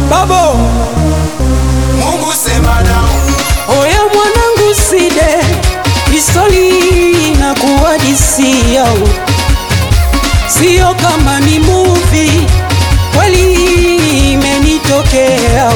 Babo, Mungu sema nao, oya mwanangu side Pistoli na kuwadisia Sio kama ni movie Kweli imenitokea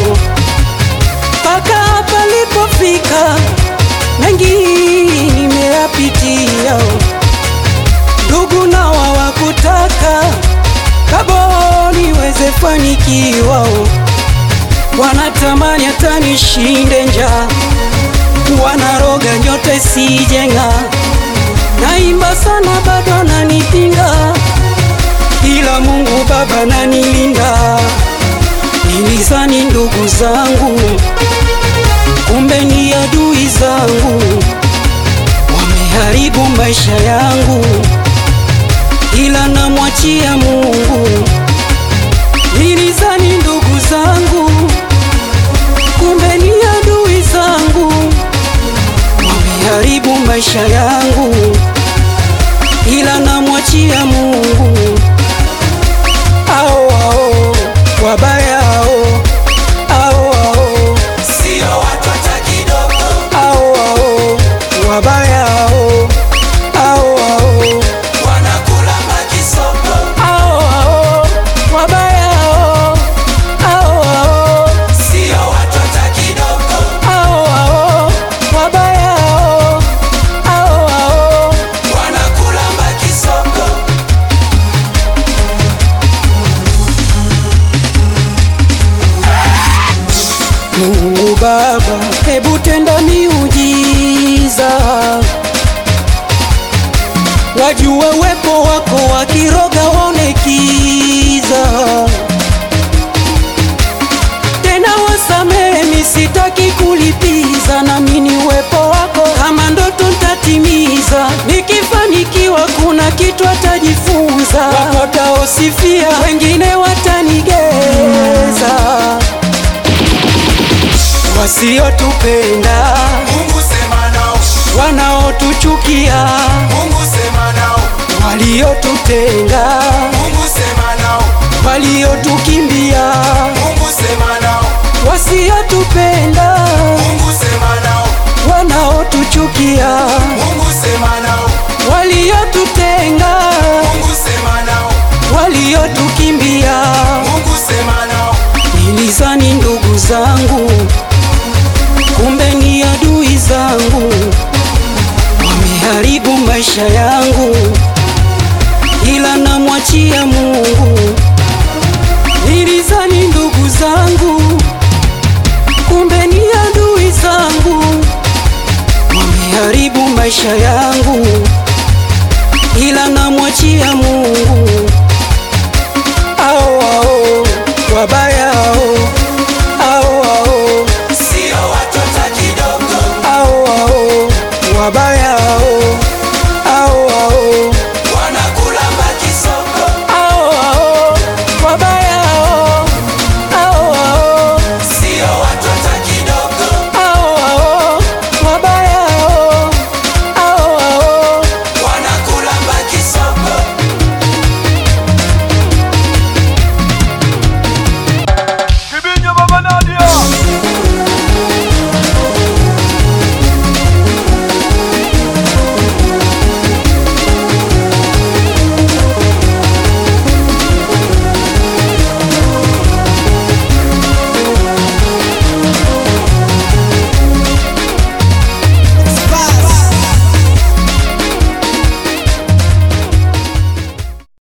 Paka palipofika Mengi nimeyapitia Ndugu na wawakutaka Kabo niweze fanikiwa Wanatamani hata nishinde njaa Wanaroga nyote sijenga Naimba sana bado nanipinga Ila Mungu Baba nanilinda Nilizani ndugu zangu Kumbe ni adui zangu Wameharibu maisha yangu Ila namwachia Mungu Nilizani ndugu zangu Kumbe ni adui zangu Wameharibu maisha yangu Ila namwachia Mungu Ao ao wabaya ao ao ao sio watu hata kidogo, ao ao wabaya ao ao ao wanakula makisopo, ao ao wabaya ao ao ao sio watu hata kidogo, ao ao wabaya ao ao ao wanakula makisopo, Mungu Baba, hebu tenda miujiza, wajue uwepo wako, wakiroga waone kiza. Tena wasamehe, misitaki kulipiza, naamini uwepo wako, kama ndoto ntatimiza. Nikifanikiwa kuna kitu atajifunza, wataosifia, wengine watanigeza wasiotupenda Mungu sema nao, wanaotuchukia Mungu sema nao, waliotutenga Mungu sema nao, waliotukimbia Mungu sema nao, wasiotupenda Mungu sema nao, wanaotuchukia Mungu sema nao, waliotutenga Mungu sema nao, waliotukimbia Mungu sema nao, nilizani ndugu zangu kumbe ni adui zangu wameharibu maisha yangu ila namwachia Mungu nilizani ndugu zangu kumbe ni adui zangu wameharibu maisha yangu ila namwachia Mungu ao ao wabaya